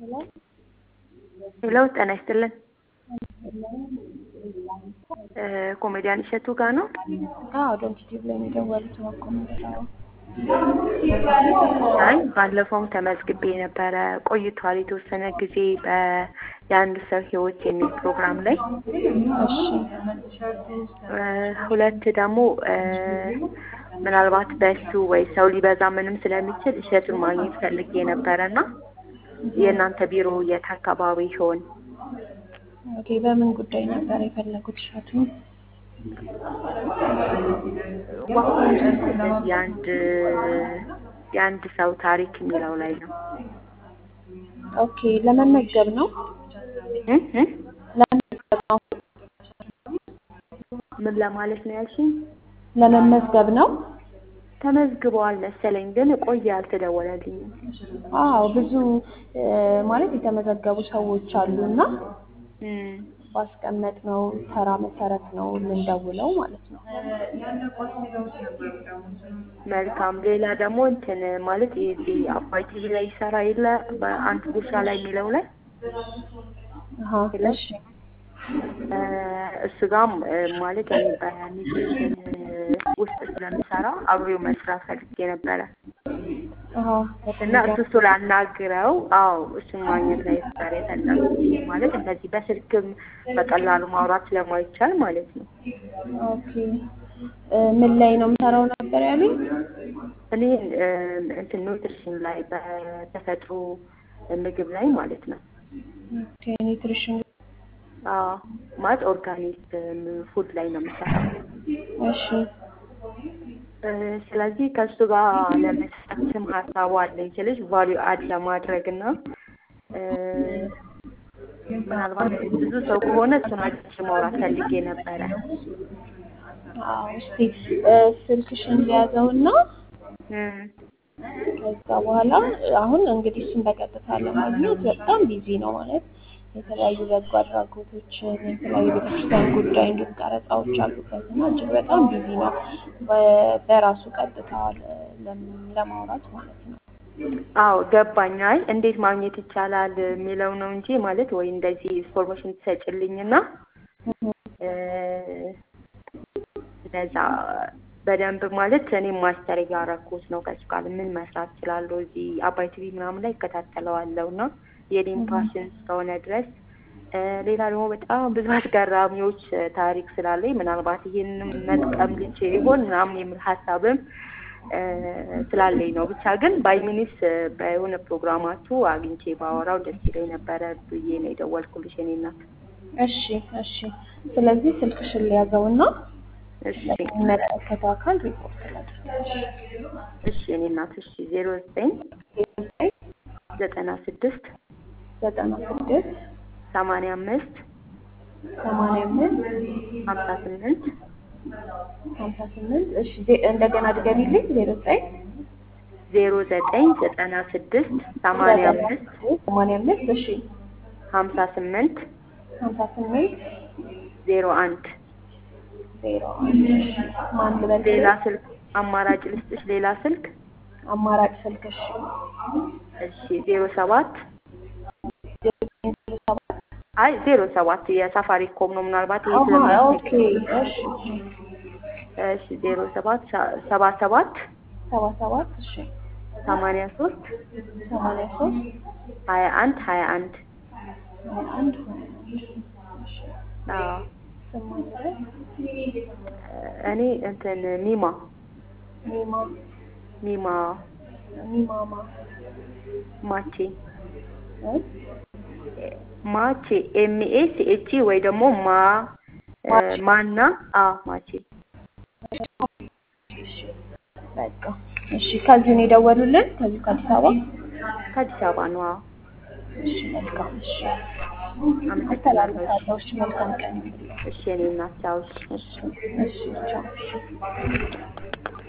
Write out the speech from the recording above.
ሄሎ ሄሎ ጤና ይስጥልን። ኮሜዲያን እሸቱ ጋር ነው? አዎ ዶንኪቲቭ ላይ ነው የደወሉት። እባክዎ ምንድነው? አይ ባለፈውም ተመዝግቤ ነበረ ቆይቷል የተወሰነ ጊዜ የአንድ ሰው ህይወት የሚል ፕሮግራም ላይ እሺ ሁለት ደግሞ ምናልባት በሱ ወይ ሰው ሊበዛ ምንም ስለሚችል እሸቱን ማግኘት ፈልጌ ነበረ እና የእናንተ ቢሮ የት አካባቢ ይሆን? ኦኬ በምን ጉዳይ ነበር የፈለጉት እሸቱን? የአንድ የአንድ ሰው ታሪክ የሚለው ላይ ነው። ኦኬ ለመመዝገብ ነው? እ እ ለመመዝገብ ነው? ምን ለማለት ነው ያልሽኝ? ለመመዝገብ ነው? ተመዝግበዋል መሰለኝ ግን ቆየ አልተደወለልኝም። አዎ ብዙ ማለት የተመዘገቡ ሰዎች አሉና እም ባስቀመጥነው ተራ መሰረት ነው የምንደውለው ማለት ነው። መልካም። ሌላ ደግሞ እንትን ማለት የዚህ አባይ ቲቪ ላይ ይሰራ የለ በአንድ ጉርሻ ላይ የሚለው ላይ አሀ እሺ እሱ ጋም ማለት እኔ በኒውትሪሽን ውስጥ ስለምሰራ አብሬው መስራት ፈልጌ ነበረ አሀ እና እሱ እሱ ላናግረው። አዎ እሱን ማግኘት ላይ ነበር የፈለጉት ማለት እንደዚህ በስልክም በቀላሉ ማውራት ስለማይቻል ማለት ነው። ኦኬ ምን ላይ ነው የምሰራው ነበር ያሉኝ? እኔ እንትን ኒውትሪሽን ላይ በተፈጥሮ ምግብ ላይ ማለት ነው። ኦኬ ኒውትሪሽን አዎ ማለት ኦርጋኒክ ፉድ ላይ ነው የምሰራው። እሺ ስለዚህ ከእሱ ጋር ለመስራትም ሀሳቡ አለኝ ስልሽ ቫሊዩ አድ ለማድረግ እና ምናልባት ብዙ ሰው ከሆነ እሱን አግኝቼ ማውራት ፈልጌ ነበረ። አዎ እስቲ ስልክሽን ሊያዘውና እም ከዛ በኋላ አሁን እንግዲህ እሱን በቀጥታ ለማግኘት በጣም ቢዚ ነው ማለት የተለያዩ በጎ አድራጎቶችን የተለያዩ ቤተክርስቲያን ጉዳይ እንዲሁም ቀረጻዎች አሉበት እና እጅግ በጣም ቢዚ ነው በራሱ ቀጥታ ለማውራት ማለት ነው። አዎ ገባኝ። አይ እንዴት ማግኘት ይቻላል የሚለው ነው እንጂ ማለት ወይ እንደዚህ ኢንፎርሜሽን ትሰጭልኝና እንደዛ በደንብ ማለት እኔም ማስተር እያረኩት ነው ከሱ ጋር ምን መስራት እችላለሁ እዚህ አባይ ቲቪ ምናምን ላይ እከታተለዋለሁ እና የኔም ፓሽን እስከሆነ ድረስ ሌላ ደግሞ በጣም ብዙ አስገራሚዎች ታሪክ ስላለኝ ምናልባት ይህንም መጥቀም ልችል ይሆን ምናምን የሚል ሀሳብም ስላለኝ ነው። ብቻ ግን ባይሚኒስ በሆነ ፕሮግራማችሁ አግኝቼ ባወራው ደስ ይለኝ ነበረ ብዬ ነው የደወልኩልሽ የኔ እናት። እሺ እሺ። ስለዚህ ስልክሽን ሊያዘውና እሺ የሚመለከተው አካል ሪፖርት ላድርግልሽ። እሺ የኔ እናት እሺ ዜሮ ዘጠኝ ዘጠና ስድስት ዘጠና ስድስት ሰማንያ አምስት ሰማንያ አምስት ሀምሳ ስምንት ሀምሳ ስምንት እሺ እንደገና ድገሚልኝ ዜሮ ዘጠኝ ዜሮ ዘጠኝ ዘጠና ስድስት ሰማንያ አምስት ሰማንያ አምስት እሺ ሀምሳ ስምንት ሀምሳ ስምንት ዜሮ አንድ ዜሮ አንድ ማን ልበል? ሌላ ስልክ አማራጭ ልስጥሽ ሌላ ስልክ አማራጭ ስልክ እሺ እሺ ዜሮ ሰባት ዜሮ ዘጠኝ ዜሮ ሰባት አይ ዜሮ ሰባት የሳፋሪኮም ነው ምናልባት ይሄ አሀ ስለማያስቸግር ኦኬ እሺ እሺ ዜሮ ሰባት ሰባ ሰባት ሰባ ሰባት እሺ ሰማንያ ሶስት ሰማንያ ሶስት ሀያ አንድ ሀያ አንድ ሀያ አንድ ሀያ አንድ እሺ አዎ ስም ማን ልበል? እኔ እንትን ሚማ ሚማ ሚማ ሚማማ ማቼ እ ማቼ ኤምኤ ሲኤች ወይ ደግሞ ማ ማና አ ማቼ በቃ እሺ። ከዚህ ነው የደወሉልን? ከዚህ ከአዲስ አበባ? ከአዲስ አበባ ነው። አዎ እሺ መልካም እሺ። አመሰግናለሁ። አስተላልፋለሁ። እሺ መልካም ቀን ይሁንልህ። እሺ የኔ እናት ቻው። እሺ እሺ እሺ ቻው። እሺ